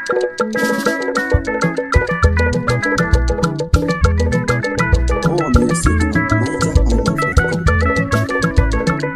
More music at NigerIsland.com.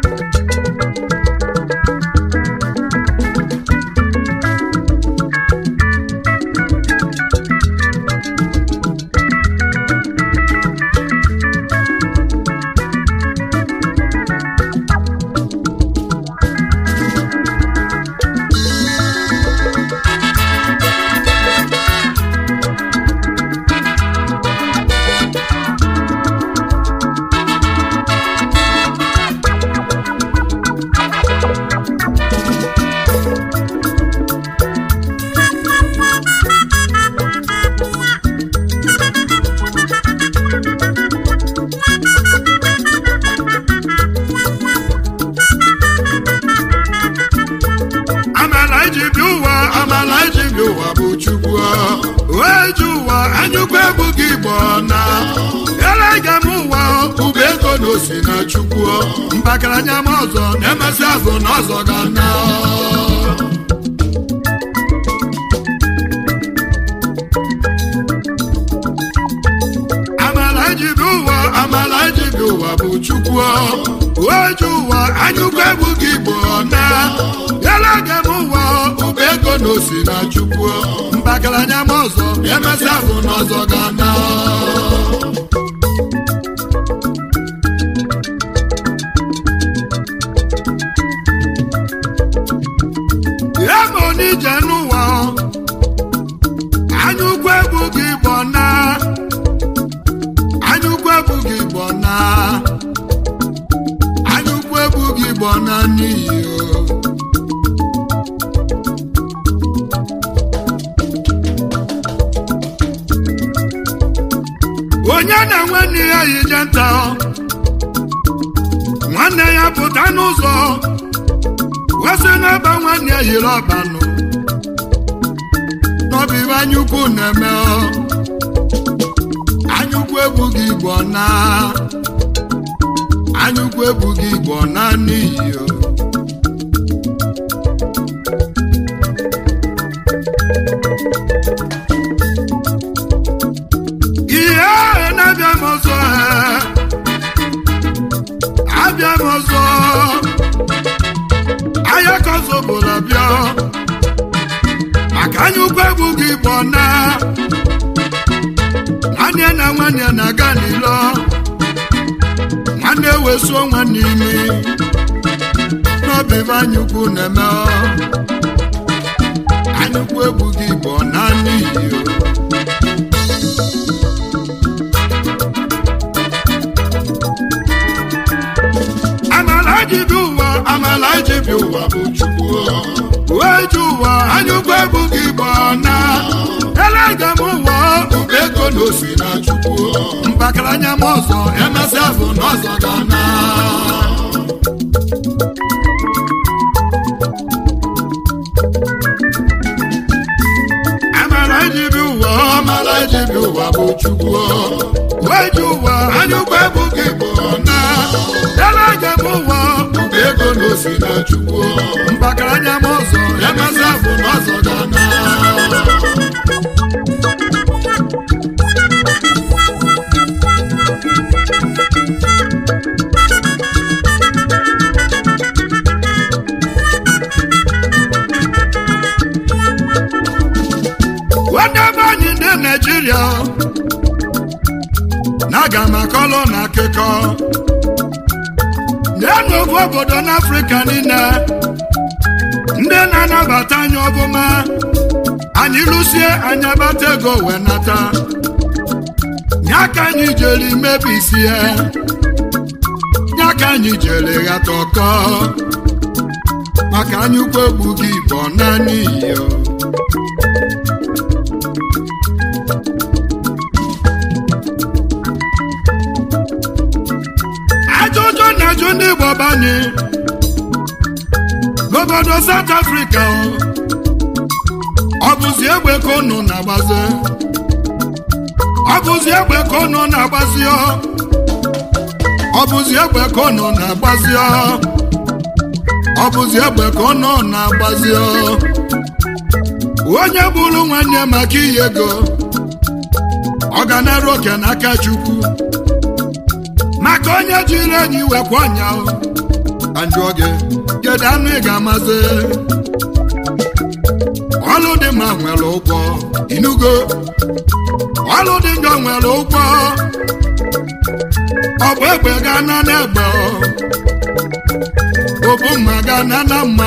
amala iji bi ụwa amala iji bi ụwa bụ chukwu wee ji ụwa anyụkwu egwu gị igbo na elega m ụwa ụba ego na osi na chukwu mbakaranya m ọzọ na-emesị azụ na ọzọ ga na amala iji bi ụwa amala iji bi ụwa bụ chukwu wee ji ụwa anyụkwu egwu gị igbo na elega m ụwa ụba ego na osi na chukwu mbakaranya m ọzọ emesị azụ na ọzọ ga na ya ma onije n'ụwa anyụkwu egwu gị igbo na anyụkwu egwu gị igbo na anyụkwu egwu gị igbo na n'iyi o onye na-enwe nne ya yije nta nwanne ya pụta n'ụzọ wesị n'ebe nwanne ya yiri ọbanụ n'ọbịbụ anyukwu na-eme ọ. anyukwu ebughị igbo na anyukwu ebughị igbo na n'iyi o. ihe ahụ na-abịa m ọzọ ee. abịa m ọzọ ahịa ka ọzọ bụla bịa maka anya ụkwụ egwu gị bụ na nwanne na nwanne na-aga n'ilo nwanne wesuo nwanne imi n'obibe anyukwu na-eme ọ. anyukwu egwu gị bụ na n'iyi o. amala ji bi ụwa amala ji bi ụwa bụ chukwu wee ji ụwa anyụkwu egwu gị bụ na elega m ụwa ụba ego na osi na chukwu mbakaranya m ọzọ emesị afọ na ọzọ ga na amala ji bi ụwa amala ji bi ụwa bụ chukwu wee ji ụwa anyụkwu egwu gị bụ na elega m ụwa ụba ego na osi na chukwu mbakaranya m ọzọ emesị afọ na ọzọ ga na nwanne be anyị ndị naijiria na-aga m akọlụ na akụkọ na-enwe ofu obodo n'afrịka niile ndị na-anabata anyị ọbụma anyị lụsie anyị abata ego wee nata ya ka anyị jere mebisie ya ka anyị jere ghata ọkọ maka anyị ukwu egbughị igbo naanị iyo ajụjụ na-ajụ ndị igbo banye n'obodo South Africa ọ bụzi egbe ka unu na-agbazi ọ bụzi egbe ka unu na-agbazi ọ ọ bụzi egbe ka unu na-agbazi ọ ọ bụzi egbe ka unu na-agbazi ọ onye bụrụ nwanne maka iyi ego ọ ga nara oke n'aka chukwu maka onye jiri enyi wekwa ọnya ajụọ gị kedu anụ ị ga-amazi ọlụ dị mma nwere ụgwọ inugo ọlụ dị njọ nwere ụgwọ ọ bụ egbe ga-ana n'egbe obu mma ga-ana na mma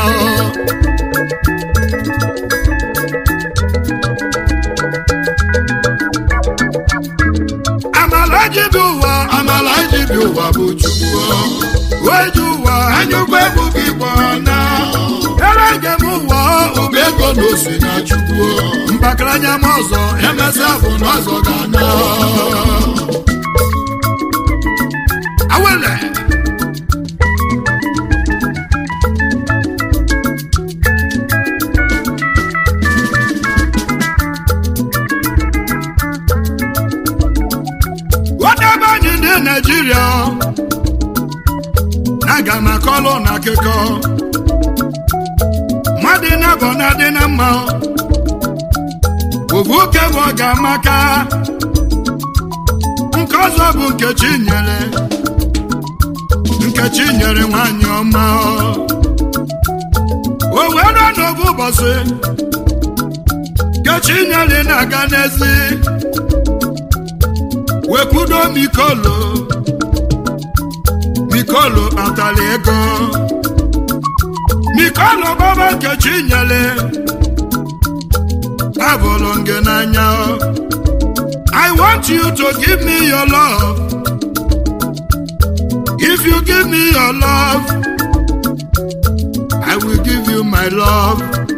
amala ji bi ụwa amala ji bi ụwa bụ chukwu weji ụwa anyụkwa ebughị igbo na ere njem ụwa ụba ego na osi na chukwu mbakaranya m ọzọ emesịa bụ na ọzọ ga-ana awele wadebe anyị ndị naijiria na-aga m akọlụ na akụkọ mmadụ na-abọ na-adị na mma ovu oke bụ ọ ga-amaka nke ọzọ bụ nkechi nyere nkechi nyere nwanyị ọma o were n'obu ụbọchị nkechi nyere na-aga n'ezi wekwudo mikolo mikolo kpatara ego mikolo baba nkechi nyere abụrụ gị n'anya I want you to give me your love if you give me your love I will give you my love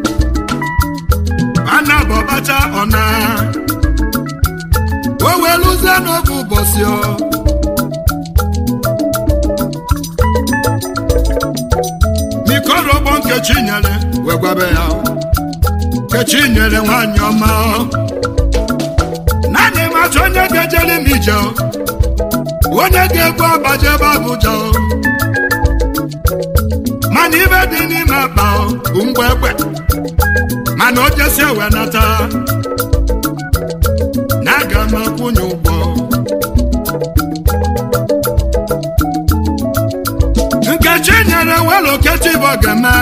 ana bọbacha ọna o weluzie n'oge ụbọchị ọ mikorogbo nkechi nyere wee gwabe ya nkechi nyere nwanyị ọma naanị macha onye ga-ejere m ije onye ga-egbu agbajebe abụja mana ibe dị n'ime akpa bụ mgbe egbe mana o jesi ewe nata na aga m akwụnye ụgwọ nkechi nyere welo kechi bụ ga-eme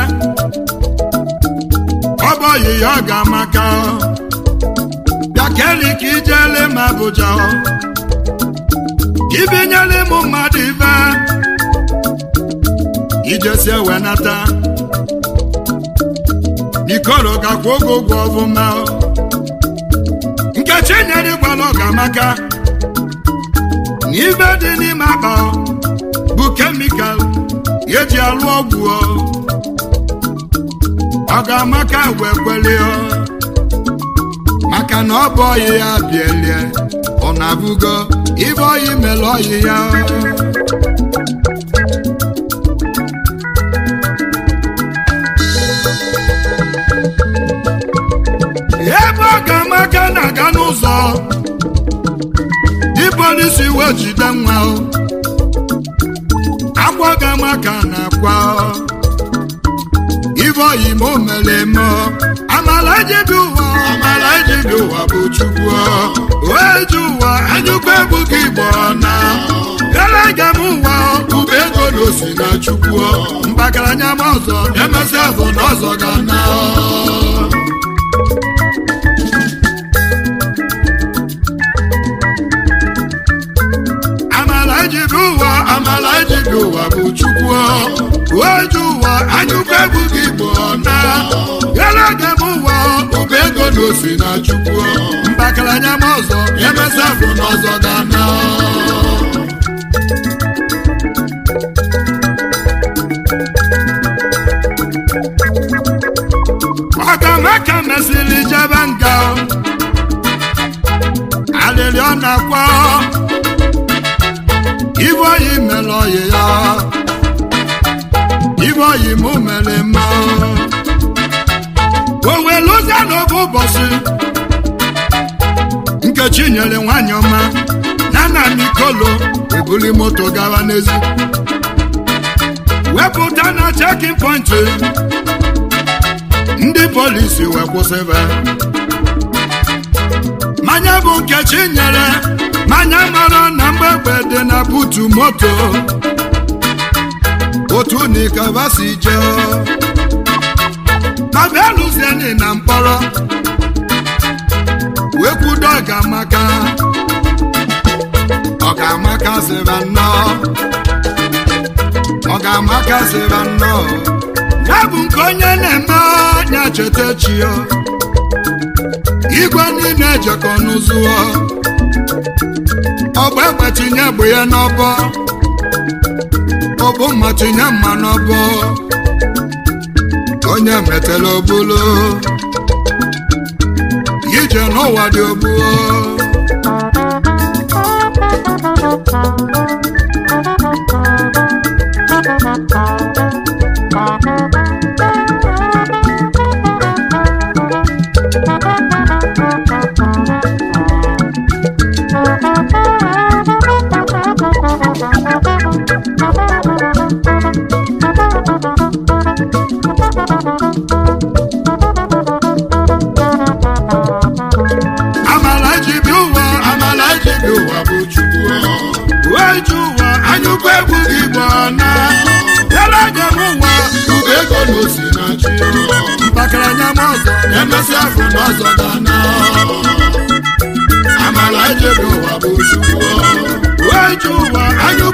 ọ bụ oyi ya ọ ga-amaka bịa keli ka ijele m abụja ibinyere m mmadụ ibe ijesi ewe nata ikoro gakwa oge ụgwọ ọfụma nkechi nyere ịgwala ọ ga-amaka na ibe dị n'ime akpa bụ kemikal eji alụ ọgwụ ọ ga-amaka wee kwelie maka na ọ bụ ọyị ya bielie ọ na-abụgo ibe ọyị mere ọyị ya ebe ọ ga-amaka na-aga n'ụzọ ipolisi wee jide nwa akwa ga-amaka na-akwa ibe oyi ma o mere eme amala ejibi ụwa amala ejibi ụwa bụ chukwu wee ji ụwa anyụkwa ebughị igbo na elege m ụwa ube ego na osi na chukwu mbakaranya m ọzọ emesịa bụ na ọzọ ga na amala ejibi ụwa amala ejibi ụwa bụ chukwu oju ụwa anyụkwa ebughị igbo na elege m ụwa ube ego na osi na chukwu mbakaranya m ọzọ emesịa bụ na ọzọ ga na ọkamaka mesịrị jebe nga alịrị ọ na-akwa ibe oyi mere oyi ya ibe oyi mụ mere mma o weluzie n'oge ụbọchị nkechi nyere nwanyị ọma na nna mikolo ebuli moto gawa n'ezi wepụta na chekin pọntị ndị polisi wee kwụsịba mmanya bụ nkechi nyere mmanya mara na mgbegbe dị na butu moto otu nikaba si jee ma bịa lụzieni na mkpọrọ wee kwudo ọgamaka ọgamaka sịra nnọọ ọgamaka sịra nnọọ ya bụ nke onye na-eme ya cheta chio igwe niile ejekọ n'ụzụọ ọgba egbe tinye egbe ya n'ọbọ ọbụ mma tinye mma n'ọbọ onye metela obulu ije n'ụwa dị ogbuo amala ji bi ụwa amala ji bi ụwa bụ chukwu wee ji ụwa anyụkwa egwu gị bụ na yala anya m ụwa ube ego na osi na chi mpakara anya m ọzọ na-emesi afọ n'ọzọ dana amala ji bi ụwa bụ chukwu wee ji ụwa anyụkwa